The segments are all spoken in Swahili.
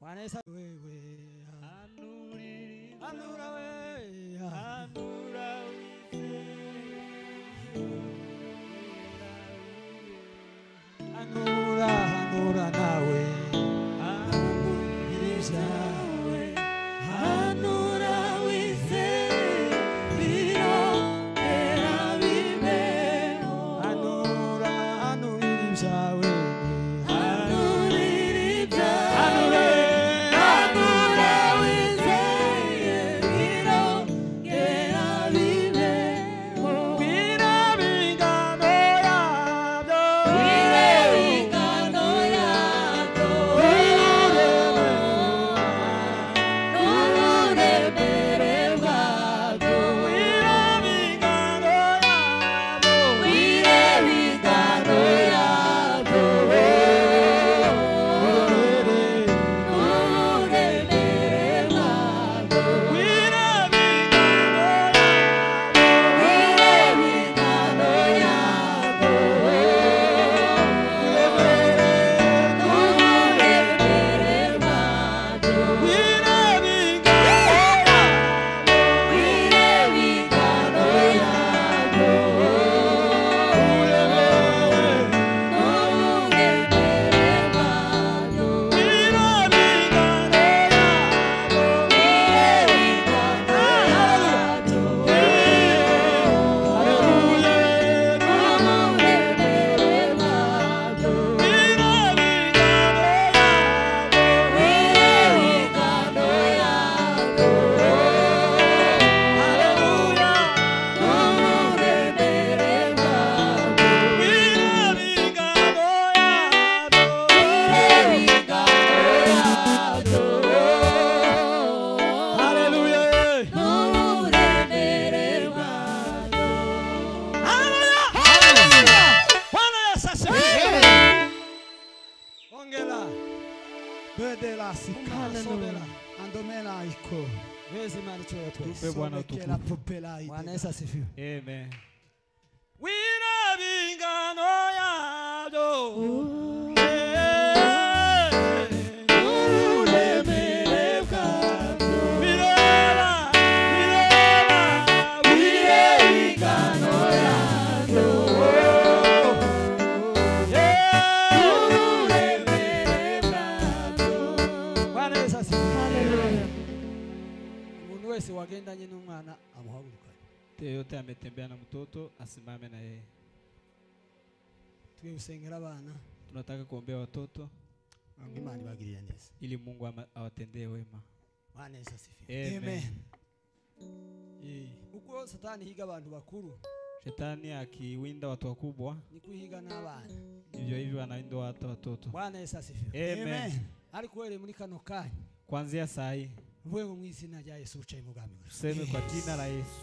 Bwana Yesu wewe. Anuriri- Anura wewe. Anura Anura, anura nawe. Iriza. Anura Anura, anuririza wewe. Bwira bingano yabyo. Bwira bingano yabyo. Bwira bingano yabyo. Bwira bingano yabyo. Bwira bingano yabyo. Bedela sika sobela andomela iko Wezi imani choyo tu. Tupe Bwana Sobekela utukufu. popela ide. Bwana Yesu asifiwe. Amen. Wina bingano yabyo. Bireba, bireba, Bwana Yesu asifiwe. Umuntu wese wagendanye n'umwana amuhagurukanye. Yeyote ametembea na mtoto asimame na yeye. Tugiye gusengera abana Tunataka kuombea watoto ngo Imana ibagirire neza. ili Mungu ama- awatendee wema. Bwana Yesu asifiwe. Amen. Eh, Uko satani higa abantu bakuru Shetani akiwinda watu wakubwa, niko higa n'abana. hivyo hivyo anawinda hata watoto. Bwana Yesu asifiwe. Amen. Ariko uhereye muri kano kanya Kuanzia saa hii mvuge ngo mu izina rya Yesu ucaye mu bwami bwawe. tuseme kwa jina la Yesu.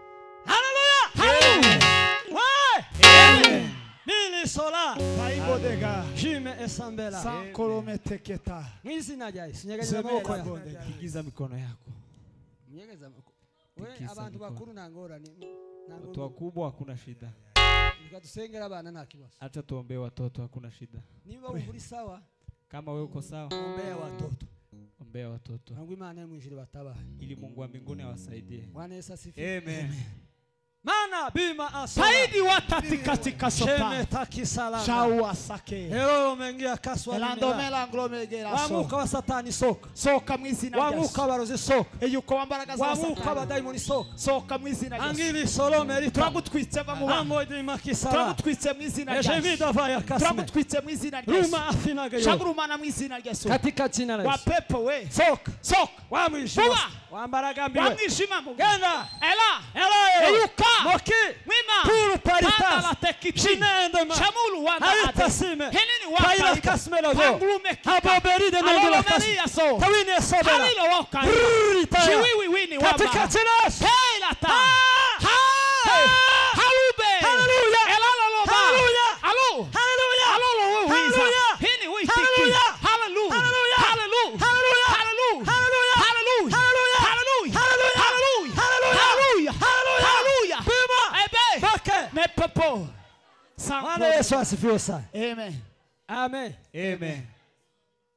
Amen. Mili sola Paibodega jime esambela sankolome teketa mu izina rya Yesu nyeganyeza Zemera amaboko yawe. bodega. Igiza mikono yako. Nyegeza amaboko. We Tikisa abantu mikono. bakuru ntangorane Watu ntabwo wakubwa hakuna shida, reka dusengera abana nta kibazo. acha tuombee watoto, hakuna shida. Niba wumva uri sawa Kama wewe uko sawa, ombea watoto ombea watoto nangwa Imana yo mu ijuru batabahe. ili Mungu wa mbinguni awasaidie. Bwana Yesu asifiwe. Amen. Mana bima asola. Saidi watati katika Sheme sopa takisalama. Shaua sake Hero mengia kaswa nimera. Elandomela nglomegera Wa so mwuka wa satani soka. Soka mu izina Wa rya mwuka Yesu w'abarozi soka. Eyuko wambaraga za Wa mwuka satani w'abadayimoni soka. Soka mu izina rya Yesu Angili solome rita. Turagutwitse va mu bantu Amo de makisala. Turagutwitse mu izina rya Ejemi Yesu davaya kasme. Turagutwitse mu izina rya Yesu Ruma afinaga yo. Shagurumana mu izina rya Yesu Katika jina la Wa Yesu. pepo we Soka. Soka Wa mwijima. Vuba. Wambaraga Wa mbiwe. mwijima mu Genda. Ela Elayo. Eyuka Moki. Mwima Puru paritas. Tanda la tekiti Shinende ma. Shamulu wanda Harita ate sime. Henini Paila waka kasmelo zo. Pangulume kika Haboberi de nangula Alolo kas. Maria so Tawini sobela. Halilo waka Brrr, taya. Chiwiwi wini Katika waba jina la Yesu. Heila ta Ah! Hai Halube Hallelujah. Elalo loba Hallelujah. Alo Hallelujah. Alolo we wiza Hallelujah. Hini we tiki Hallelujah. Hallelujah Hallelujah. Hallelujah Hallelujah. Hallelujah Hallelujah. Hallelujah Hallelujah. Hallelujah Hallelujah. Hallelujah Hallelujah. Hallelujah Hallelujah. Hallelujah Bima. Ebe Bake. Me pepo Bwana Yesu asifiwe sana. Amen Amen. Amen.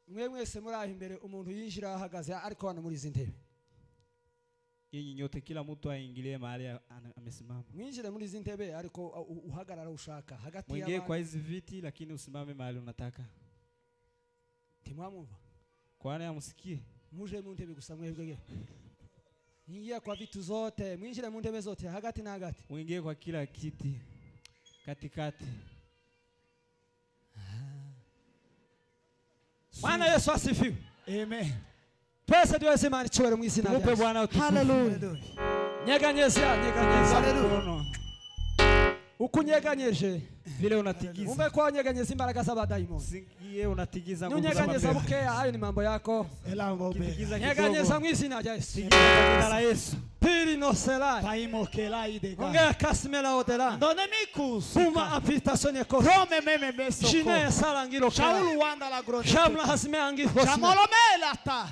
mwe mwese muri aho imbere umuntu yinjira ahagaze ariko hano muri izi ntebe Nyinyi nyote kila mtu aingilie mahali ana- amesimama. mwinjire muri izi ntebe ariko uh, uh, uhagarara ushaka hagati Mwingie kwa y'abantu hizi viti lakini usimame mahali unataka. ntimwamwumva Kwani amsikie? muje mu ntebe gusa mwebwe ingia kwa vitu zote mwinjire mu ntebe zote hagati na hagati Mwingie kwa kila kiti. Katikati. bwana yesu asifiwe Amen. twese tuwese imana icyubahiro mu izina Tumupe rya Yesu. Bwana utukufu. Hallelujah. nyeganyeza nyeganyeza Mkono. uko unyeganyeje Vile unatigiza. umve ko wanyeganyeza imbaraga z'abadayimoni Usiingie unatigiza nguvu za nunyeganyeza mapepo. bukeya hayo ni mambo yako Elango be. Kitigiza nyeganyeza kidogo. mu izina rya yesu Tigiza kwa jina la Yesu. pili noselai Paimo kelai de ga. ongea kasimela odela Ndone mikus. puma apitation eko Rome meme meso. shine salangiro Shaul wanda la grone. shamla hasme angi hosme Shamolomela ta.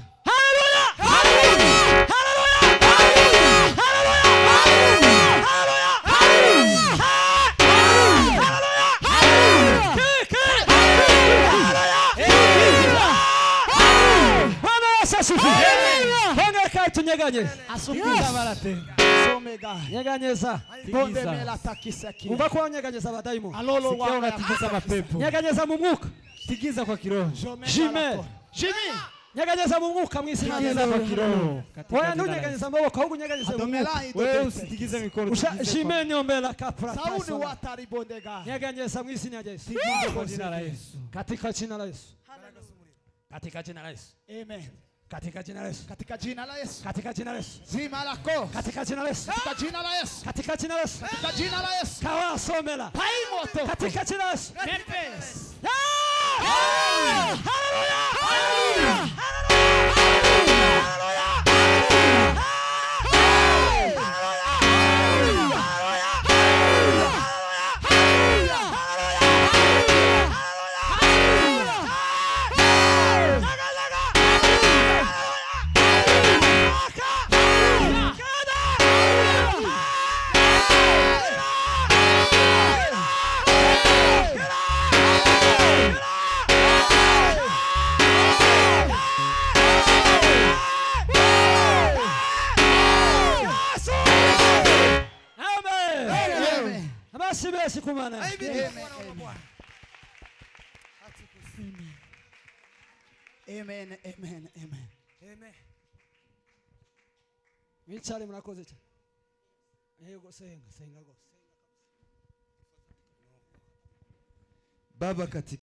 Bwana Yesu asifiwe. Ongea kai tunyeganye Asukuza barate. Somega. nyeganyeza Bonde Tigiza. mela takisaki. umva ko wanyeganyeza abadayimoni Alolo Sikia wanda. unatigiza mapepo. nyeganyeza mu mwuka Tigiza kwa kiroho. Jime. Jimmy. nyeganyeza mu mwuka mu izina rya Tigiza Yesu. kwa kiroho. Katika oya jina la ntunyeganyeza amaboko ahubwo unyeganyeze mu mwuka Adomela Yesu. Wewe ito. usitigize mikono. Usha- tigiza jime kwa- niombela kapra Saudi tasona. watari bondega. nyeganyeza mu izina rya Yesu Tigiza kwa jina la Yesu. katika jina la Yesu katika jina la Yesu Amen. katika jina la Yesu Katika jina la Yesu. katika jina la Yesu Zima lako. katika jina la Yesu Katika jina la Yesu. katika jina la Yesu Katika jina la Yesu. kawasomela Paimoto. katika jina la Yesu Mepes. amen Amen. amasi besi kumana Amen. Amen. Amen. Amen. mwicare murakoze cyane yego senga senga rwose Baba katika